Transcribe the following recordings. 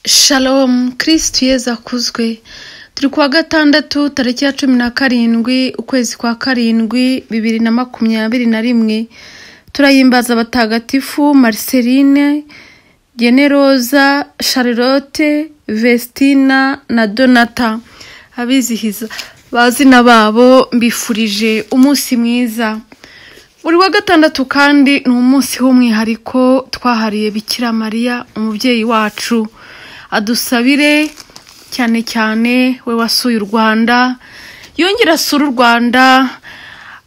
Shalom kirisitu yezu akuzwe turi kuwa gatandatu tariki ya cumi na karindwi ukwezi kwa karindwi bibiri na makumyabiri na rimwe turayimbaza abatagatifu mariseline generoza charlotte vestina na donata abizihiza bazina babo mbifurije umunsi mwiza buri wa gatandatu kandi ni umunsi w'umwihariko twahariye bikira mariya umubyeyi wacu adusabire cyane cyane we wasuye u rwanda yongera asure u rwanda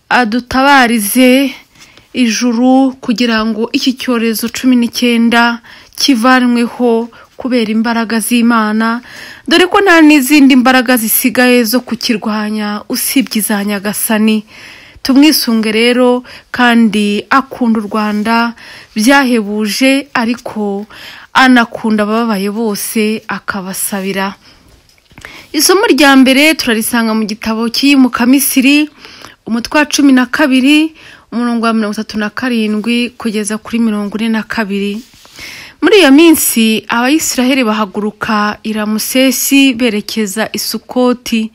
adutabarize ijuru kugira ngo iki cyorezo cumi n'icyenda kivanweho kubera imbaraga z'imana dore ko nta n'izindi mbaraga zisigaye zo kukirwanya usibye iza nyagasani tumwisunge rero kandi akunda u rwanda byahebuje ariko anakunda abababaye bose akabasabira isomo rya mbere turarisanga mu gitabo cy'iyimuka misiri umutwe wa cumi na kabiri umurongo wa mirongo itatu na karindwi kugeza kuri mirongo ine na kabiri muri iyo minsi abayisiraheli bahaguruka iramusesi berekeza isukoti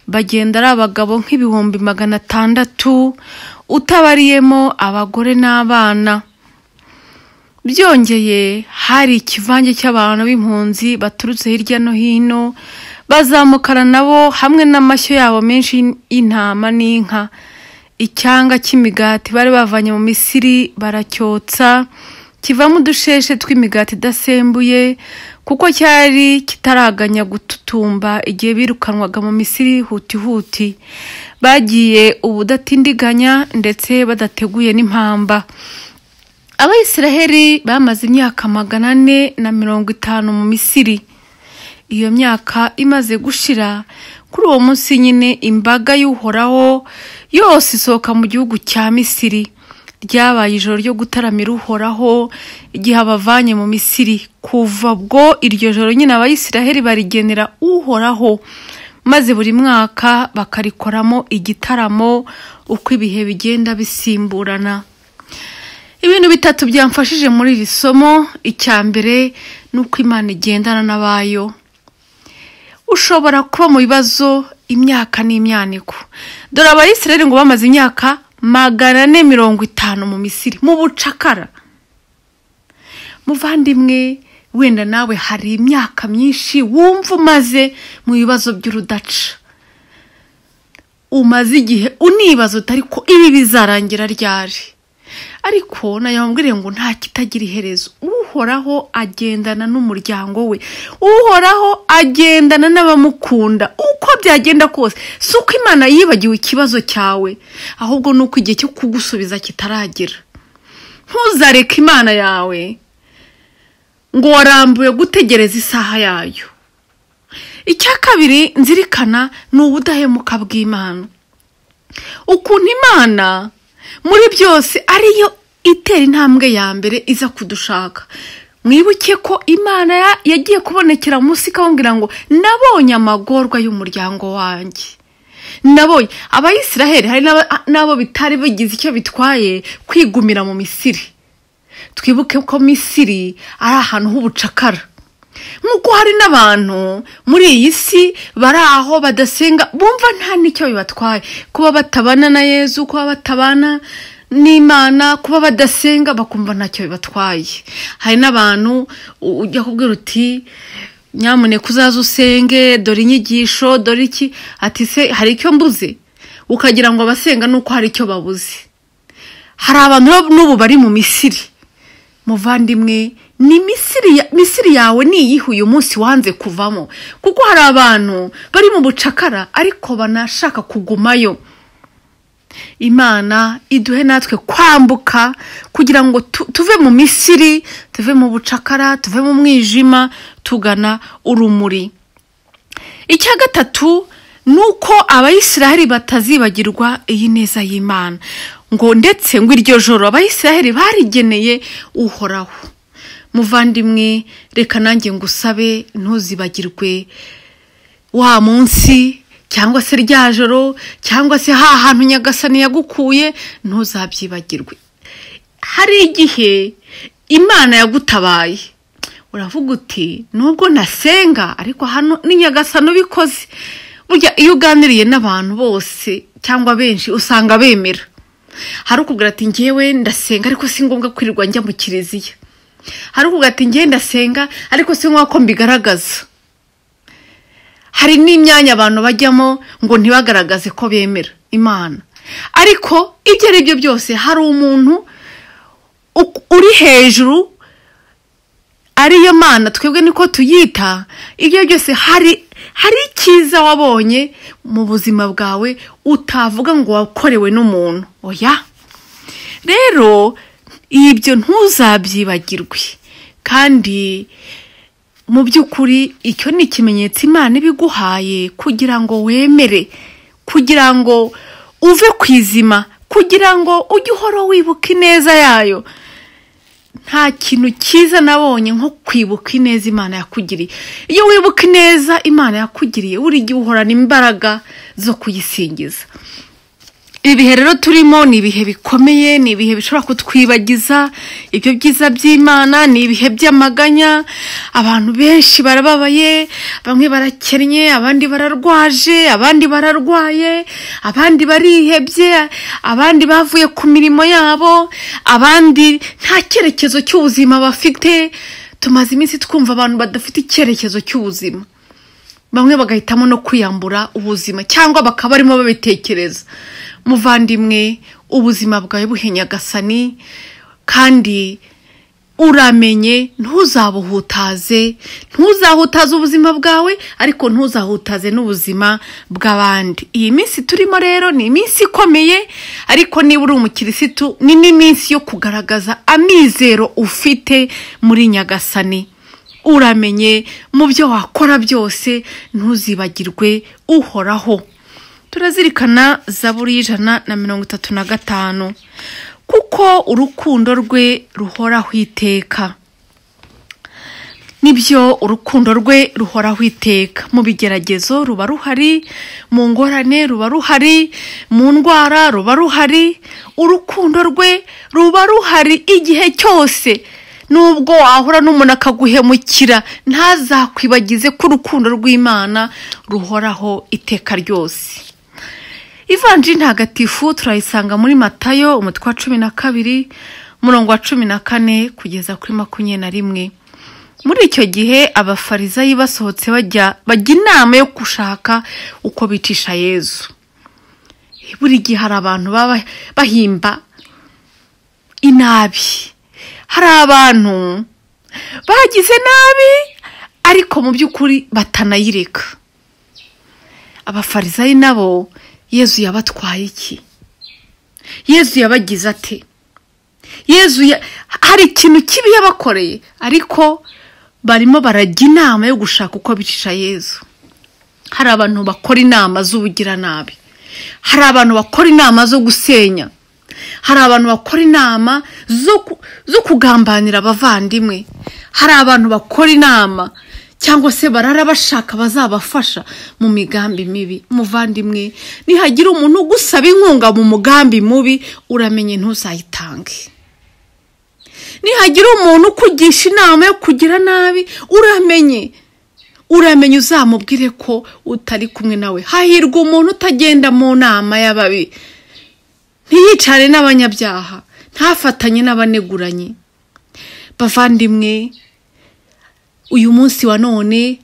bagenda ari abagabo nk'ibihumbi magana atandatu utabariyemo abagore n'abana byongeye hari ikivange cy'abantu b'impunzi baturutse hirya no hino bazamukana nabo hamwe n'amashyo yabo menshi y'intama n'inka icyanga cy'imigati bari bavanye mu misiri baracyotsa kivamo udusheshe tw'imigati idasembuye kuko cyari kitaraganya gututumba igihe birukanwaga mu misiri hutihuti bagiye ubudatindiganya ndetse badateguye n'impamba abayisiraheli bamaze imyaka magana ane na mirongo itanu mu misiri iyo myaka imaze gushira kuri uwo munsi nyine imbaga y'uhoraho yose isohoka mu gihugu cya misiri ryabaye ijoro ryo gutaramira uhoraho igihe abavanye mu misiri kuva ubwo iryo joro nyine abayisiraheli barigenera uhoraho maze buri mwaka bakarikoramo igitaramo uko ibihe bigenda bisimburana ibintu bitatu byamfashije muri iri somo icya mbere ni uko imana igendana n'abayo ushobora kuba mu bibazo imyaka n'imyaniko dore abayisiraheli ngo bamaze imyaka magana ane mirongo itanu mu misiri mu bucakara muvandimwe wenda nawe hari imyaka myinshi wumva umaze mu bibazo by'urudaca umaze igihe unibaza utari ko ibi bizarangira ryari ariko nayababwire ngo nta kitagira iherezo uhoraho agendana n'umuryango we uhoraho agendana n'abamukunda uko byagenda kose si uko imana yibagiwe ikibazo cyawe ahubwo ni uko igihe cyo kugusubiza kitaragera ntuzareke imana yawe ngo warambuye gutegereza isaha yayo icya kabiri nzirikana ni ubudahemuka bw'imana ukuntu imana muri byose ariyo itera intambwe ya mbere iza kudushaka mwibuke ko imana yagiye kubonekera munsi ikababwira ngo nabonye amagorwa y'umuryango wanjye nabonye abayisiraheli hari n'abo bitari bigize icyo bitwaye kwigumira mu misiri twibuke ko misiri ari ahantu h'ubucakara nk'uko hari n'abantu muri iyi si bari aho badasenga bumva nta n'icyo bibatwaye kuba batabana na yezu kuba batabana n'imana kuba badasenga bakumva ntacyo bibatwaye hari n'abantu ujya kubwira uti nyamuneka uzaze usenge dore inyigisho dore iki ati se hari icyo mbuze ukagira ngo abasenga nuko hari icyo babuze hari abantu n'ubu bari mu misiri muvandimwe ni misiri yawe ni iyihe uyu munsi wanze kuvamo kuko hari abantu bari mu bucakara ariko banashaka kugumayo imana iduhe natwe kwambuka kugira ngo tuve mu misiri tuve mu bucakara tuve mu mwijima tugana urumuri icya gatatu ni uko abayisiraheli batazibagirwa iyi neza y'imana ngo ndetse ngo iryo joro abayisiraheli barigeneye uhoraho muvandimwe reka nanjye ngo usabe ntuzibagirwe wa munsi cyangwa se rya joro cyangwa se ha hantu nyagasani yagukuye ntuzabyibagirwe hari igihe imana yagutabaye uravuga uti nubwo nasenga ariko hano ni nyagasano ubikoze burya iyo uganiriye n'abantu bose cyangwa benshi usanga bemera hari ukubwira ati ngewe ndasenga ariko si ngombwa kwirirwa njya mu kiliziya hari ukubwira ati ngewe ndasenga ariko si ngombwa ko mbigaragaza hari n'imyanya abantu bajyamo ngo ntibagaragaze ko bemera imana ariko ibyo ari byo byose hari umuntu uri hejuru ariyo mana twebwe niko tuyita ibyo byose hari hari icyiza wabonye mu buzima bwawe utavuga ngo wakorewe n'umuntu oya rero ibyo ntuzabyibagirwe kandi mu by'ukuri icyo ni ikimenyetso imana ibiguhaye kugira ngo wemere kugira ngo uve ku izima kugira ngo ujye uhora wibuka ineza yayo nta kintu cyiza nabonye nko kwibuka ineza imana yakugiriye iyo wibuka ineza imana yakugiriye buri gihe uhorana imbaraga zo kuyisingiza ibihe rero turimo ni ibihe bikomeye ni ibihe bishobora kutwibagiza ibyo byiza by'imana ni ibihe by'amaganya abantu benshi barababaye bamwe barakennye abandi bararwaje abandi bararwaye abandi barihebye abandi bavuye ku mirimo yabo abandi nta cyerekezo cy'ubuzima bafite tumaze iminsi twumva abantu badafite icyerekezo cy'ubuzima bamwe bagahitamo no kwiyambura ubuzima cyangwa bakaba barimo babitekereza muvandimwe ubuzima bwawe buhenyagasani kandi uramenye ntuzabuhutaze ntuzahutaze ubuzima bwawe ariko ntuzahutaze n'ubuzima bw'abandi iyi minsi turimo rero ni iminsi ikomeye ariko niba uri umukirisitu ni n'iminsi yo kugaragaza amizero ufite muri nyagasani uramenye mu byo wakora byose ntuzibagirwe uhoraho turazirikana zaburi y'ijana na mirongo itatu na gatanu kuko urukundo rwe ruhoraho iteka nibyo urukundo rwe ruhoraho iteka mu bigeragezo ruba ruhari mu ngorane ruba ruhari mu ndwara ruba ruhari urukundo rwe ruba ruhari igihe cyose nubwo wahura n'umuntu akaguhemukira ntazakwibagize ko urukundo rw'imana ruhoraho iteka ryose ivanjiri ntagatifu turayisanga muri matayo umutwe wa cumi na kabiri umurongo wa cumi na kane kugeza kuri makumyabiri na rimwe muri icyo gihe abafarizayi basohotse bajya bajya inama yo gushaka uko bicisha yezu buri gihe hari abantu baba bahimba inabi hari abantu bagize nabi ariko mu by'ukuri batanayireka abafarizayi nabo yezu yabatwaye iki yezu yabagize ate yezu hari ikintu kibi yabakoreye ariko barimo barajya inama yo gushaka uko bicisha yezu hari abantu bakora inama z'ubugiranabi hari abantu bakora inama zo gusenya hari abantu bakora inama zo kugambanira abavandimwe hari abantu bakora inama cyangwa se barara bashaka bazabafasha mu migambi mibi muvandimwe nihagira umuntu ugusaba inkunga mu mugambi mubi uramenye ntuzayitange nihagira umuntu ukugisha inama yo kugira nabi uramenye uramenye uzamubwire ko utari kumwe nawe hahirwa umuntu utagenda mu nama y'ababi ntiyicare n'abanyabyaha ntafatanye n'abaneguranye bavandimwe uyu munsi wa none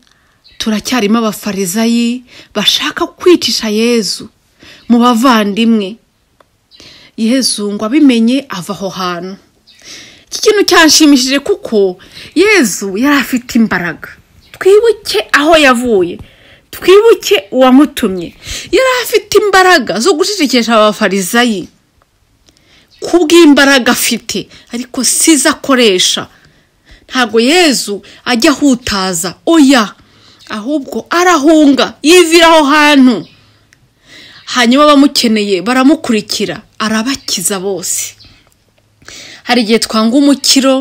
turacyarimo abafarizayi bashaka kwicisha yezu mu bavandimwe yezu ngo abimenye ava aho hantu iki kintu cyanshimishije kuko yezu yari afite imbaraga twibuke aho yavuye twibuke uwamutumye yari afite imbaraga zo gucecekesha abafarizayi ku bw'imbaraga afite ariko sizo akoresha ntabwo yezu ajya ahutaza oya ahubwo arahunga yivira aho hantu hanyuma abamukeneye baramukurikira arabakiza bose hari igihe twanga umukiro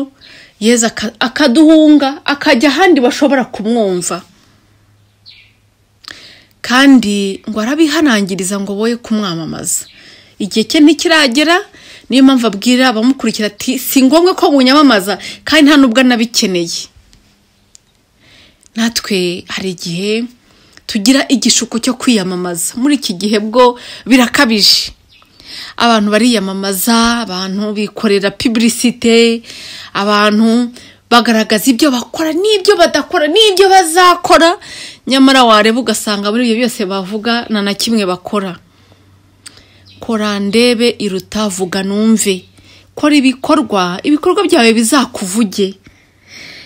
yezu akaduhunga akajya ahandi bashobora kumwumva kandi ngo arabihanangiriza ngo boye kumwamamaza igihe cye ntikiragera niyo mpamvu abwira abamukurikira ati si ngombwa ko munyamamaza kandi nta nubwo anabikeneye natwe hari igihe tugira igishuko cyo kwiyamamaza muri iki gihe bwo birakabije abantu bariyamamaza abantu bikorera piburisite abantu bagaragaza ibyo bakora n'ibyo badakora n'ibyo bazakora nyamara wareba ugasanga muri ibyo byose bavuga nta na kimwe bakora kora ndebe iruta vuga numve kora ibikorwa ibikorwa byawe bizakuvuge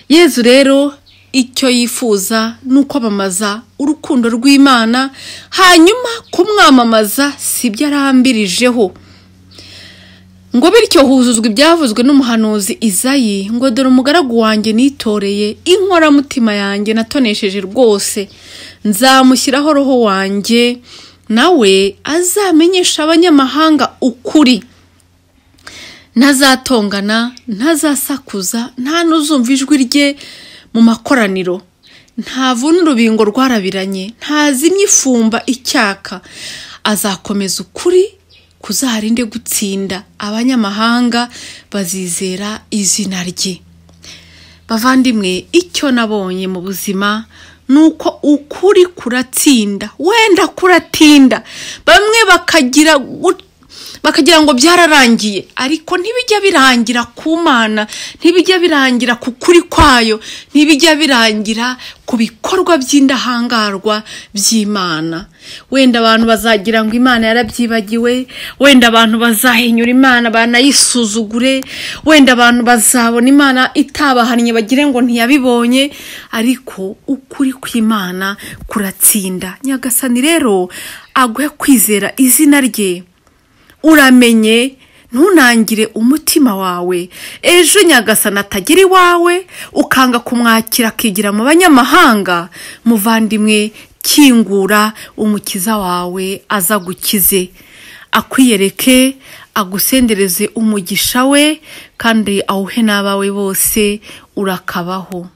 yezu rero icyo yifuza ni ukwamamaza urukundo rw'imana hanyuma kumwamamaza si byo arambirijeho ngo bityo huzuzwa ibyavuzwe n'umuhanuzi izayi ngo dore umugaragu wanjye nitoreye inkoramutima yanjye natonesheje rwose nzamushyiraho roho wanjye nawe azamenyesha abanyamahanga ukuri ntazatongana ntazasakuza nta n'uzumva ijwi rye mu makoraniro ntavuna urubingo rwarabiranye ntazimye ifumba icyaka azakomeza ukuri kuzarinde gutsinda abanyamahanga bazizera izina rye bavandimwe icyo nabonye mu buzima ni uko ukuri kuratsinda wenda kuratinda bamwe bakagira gut- bakagira ngo byararangiye ariko ntibijya birangira ku mana ntibijya birangira ku kuri kwayo ntibijya birangira ku bikorwa by'indahangarwa by'imana wenda abantu bazagira ngo imana yarabyibagiwe wenda abantu bazahinyura imana banayisuzugure wenda abantu bazabona imana itabahannye bagire ngo ntiyabibonye ariko ukuri kw'imana kuratsinda nyagasani rero aguhe kwizera izina rye uramenye ntunangire umutima wawe ejo nyagasana atagera iwawe ukanga kumwakira akigira mu banyamahanga muvandimwe kingura umukiza wawe aza gukize akwiyereke agusendereze umugisha we kandi awuhe n'abawe bose urakabaho